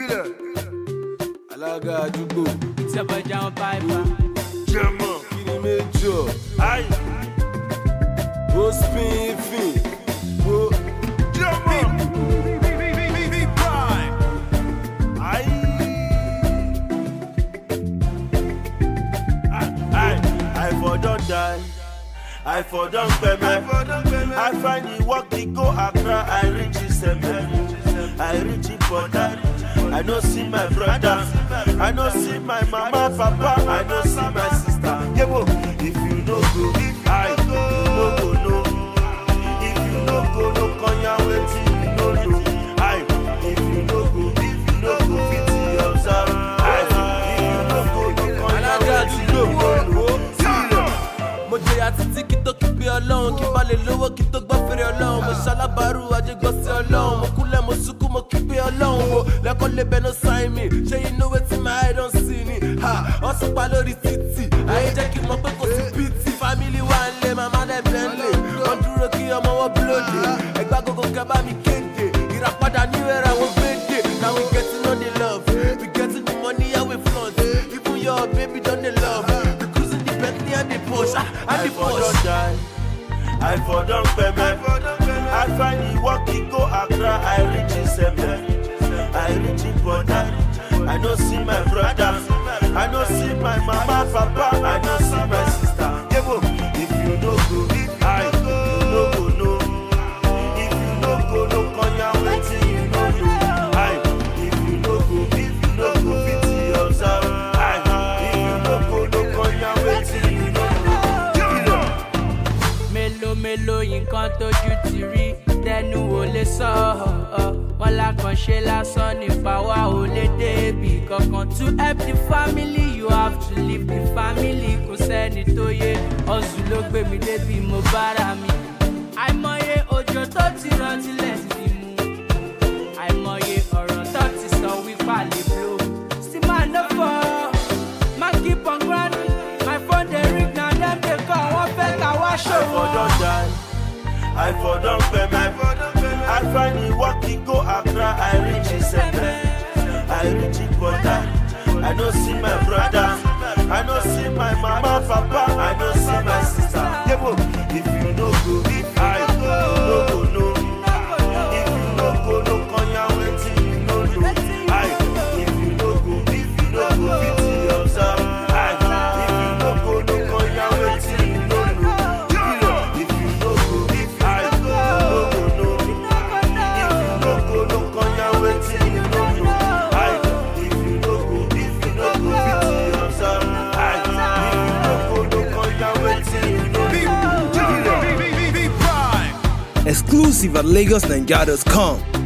Bílẹ̀. Alága àdúgbò. It's your boy John Piper. Jẹ́mọ̀. Kiri méjọ. Ayi. Ó spin fin. Ó. Jẹ́mọ̀. Ayi. I, I for don die. I for don peme. I find the work the go Accra. I reach Iseme. I reach Ipoda. I no see my brother. I no see my mama, papa. I no see my sister. Yebo, if you no go, I you no go no. If you no go no, konya wetin you no know. I if you no go, if you no go fit observe. I if you no go no, konya Alága wetin you àdúgbò. no know. Bílẹ̀. mo jẹyà títí kí tó kí pé ọlọ́run kí n bá lè lówó kí tó gbọ́ fèrè ọlọ́run mo ṣalábàárù ajégbọ́ sí ọlọ́run mo kúnlẹ̀ mo sunkún mo kí pé ọlọ́run wo lẹ́kọ́ lè bẹ́ẹ̀ no sign me ṣé you know wetin my eye don see ni ha wọ́n sún pa lórí títì ayé jẹ́ kí n mọ̀ pé kò sí pt family wa ń lé màmá dẹ̀ bẹ́ńlẹ̀ wọ́n dúró kí ọmọ wọn búlódé ẹgbẹ́ agogo kẹ́ bá mi kéde ìràpadà ní ìrẹ̀rẹ̀ àwọn gbèdé now we getting on the love we getting the money how we flaunt even your baby don dey love we cruising the bentley and the porsche ah, and I the for don porsche. die. I for don peme. I find the work the go Accra. I reach Iseme. I reach Ipoda. I no see my brother. I no see my mama, papa. I no see my sister. Yebo, if you no go, I you no go no. If you no go no, konya wetin you no know. I if you no go, if you no go fit observe. I if you no go no, konya wetin you no know. Mélòó mélòó nǹkan tójú ti rí tẹnu ò lè sọ ọ́ wọn lákànṣe lásán nípa wa ò lè débi kankan to help the family you have to leave the family kò sẹ́ni tó yé ọ̀sùn ló gbé mi débi mo bára mi àìmọye òjò tó ti rántí lẹ́sìn ti mú àìmọye ọ̀rọ̀ tó ti sọ wípé a lè blow still man no fall man keep on grinding my phone dey ring na dem dey call wọ́n fẹ́ ká wá I for ṣòwò. don die. I for don peme. I find the work the go Accra. I reach Iseme. I reach Ipoda. I no see my brother. I no see my mama, papa. I no see my sister. Yebo, if you no go, I you no go no. If you no go no, konya wetin you no know. I if you no go, if you no go fit observe. I if you no go no, konya wetin you no know. If you no go, if I you no go no. If you no go no, konya wetin you no know. I if you no go, if you no go fit observe. I if you no go no, konya wetin you no know. Bílẹ̀. Exclusive at LagosNigeria.com.